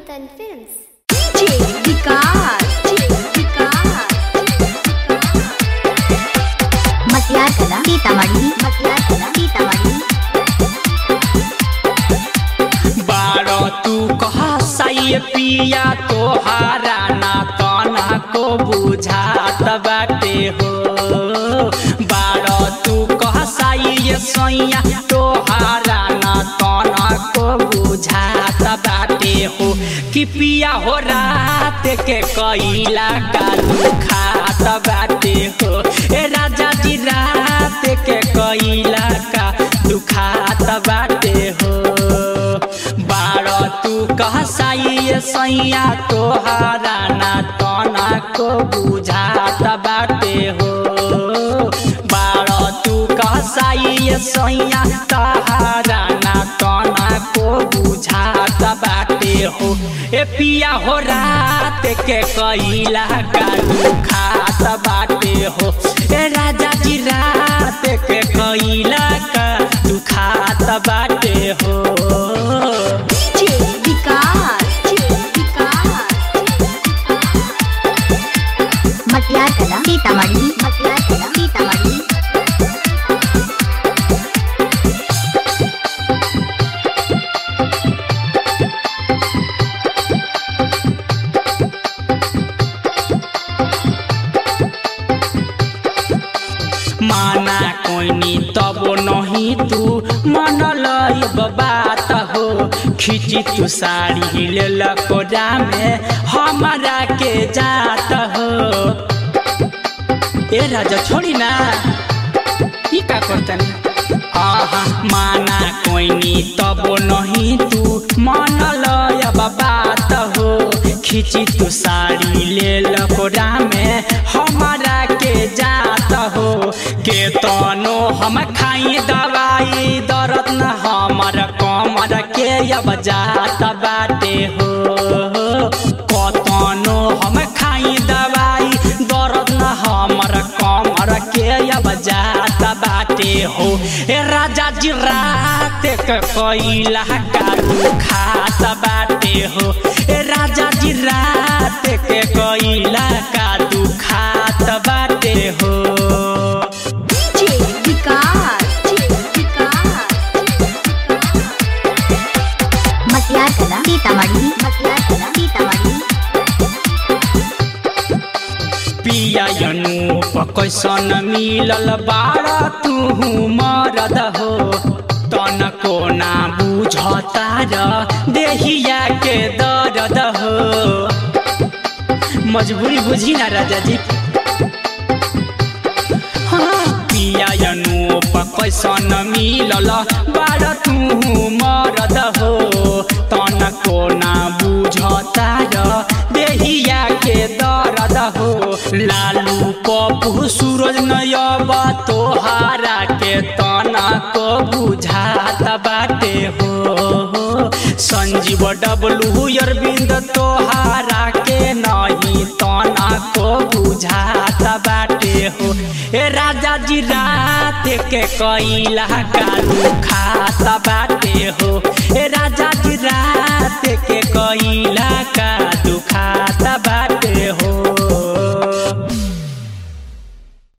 Newton Films. DJ विकास विकास मटियार कला सीतामढ़ी मटियार कला सीतामढ़ी बारो तू कह साई पिया तोहारा ना तना को बुझात बाटे हो बारो तू कह साई सैया तोहारा ना तना को बुझात बाटे हो कि पिया हो रात के कैला का दुखात बाटे हो ए राजा जी रात के कैला का दुखात बाटे हो बारो तू कह साई सैया तोहारा ना तना को बुझात बाटे हो बारो तू कह साई सैया तोहारा ना तना को बुझात बाटे हो ए पिया हो रात के कैला का दुखात बाटे हो ए राजा जी रात के कैला का दुखात बाटे हो DJ विकास विकास मटियार कला सीतामढ़ी मटियार कला सीतामढ़ी माना कोइनी तब नहीं तू मन लयब बात हो खिची तू साड़ी लेल कोडा में हमारा के जात हो ए राजा छोड़ी ना ई का करतन आहा माना कोइनी तब नहीं तू मन लयब बात हो खिची तू साड़ी लेल कोडा में हमारा के जात हो के तनो हम खाई दवाई दर्द न हमर कमर के अब जात बाटे हो कतनो हम खाई दवाई दर्द न हमर कमर के अब जात बाटे हो ए राजा जी रात के कैला का दुखात बाटे हो ए राजा जी रात के कैला का दुखात बाटे हो DJ विकास विकास मटियार कला सीतामढ़ी मटियार कला सीतामढ़ी पिया अनूप कैसन मिलल बारा तू मरद हो तनको ना बुझता र देहिया के दर्द हो मजबूरी बुझी ना राजा जी हाँ, पिया अनूप कैसन मिलल बारा तू मरद हो तनको ना बुझता र देहिया के दर्द हो लालू पप्पू सूरज नयब तोहारा के तना को बुझात बाटे हो संजीव डबलू अरविंद तोहारा के नहीं तना को बुझात बाटे हो ए राजा जी रात के कैला का दुखात बाटे हो ए राजा जी रात के कैला का दुखात